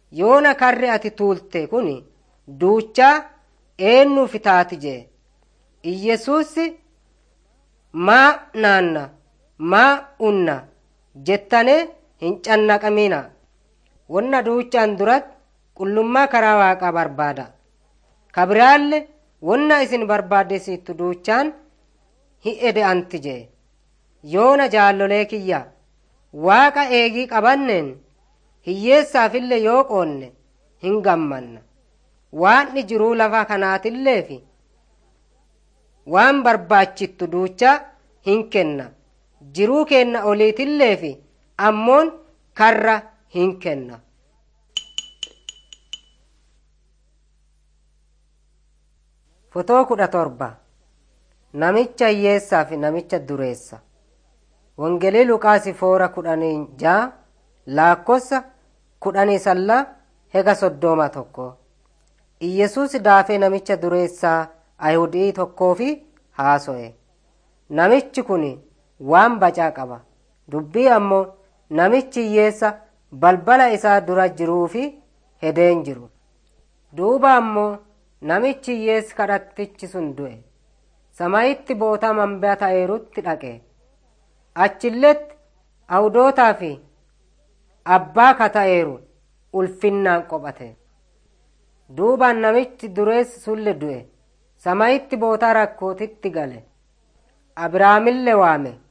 yoona karri ati tuulte kun duuchaa eennuuf taati jee iyyesuus maa naanna maa unna jettane hin cannaqamina wonna duuchaan duratti qullummaa karaa waaqaa barbaada kabiraalle wonna isin barbaaddesiittu duuchaan hin ede'anti jee yoona jaallolee kiyya waaqa eegii qabanneen hiyyeessaafillee yoo qoonne hin gammanna waanni jiruu lafa kanaatilleefi waan barbaachittu duucha hin kenna jiruu keenna oliitilleefi ammoon karra hin kenna fotoo kudha torba namicha hiyyeessaa fi namicha dureessa wangelii luqaasi foora kudhanii jaa laakkossa kudhanii salla hega soddooma tokko iyyesuus daafee namicha dureessaa ayihudii tokkoofi haaso'e namichi kun waan bacaa qaba dubbii ammoo namichi hiyyeessa balbala isaa dura jiruufi hedeen jiru duuba ammoo namichi hiyyeessi kadhattichi sun du'e samayitti boota manbaa ta'eerutti dhaqe achilletti awudootaa fi abbaa kata'eeru ulfinnaan qophate duubaan namichi dureessi sulle du'e samayitti boota rakkootitti gale abrahaamille waame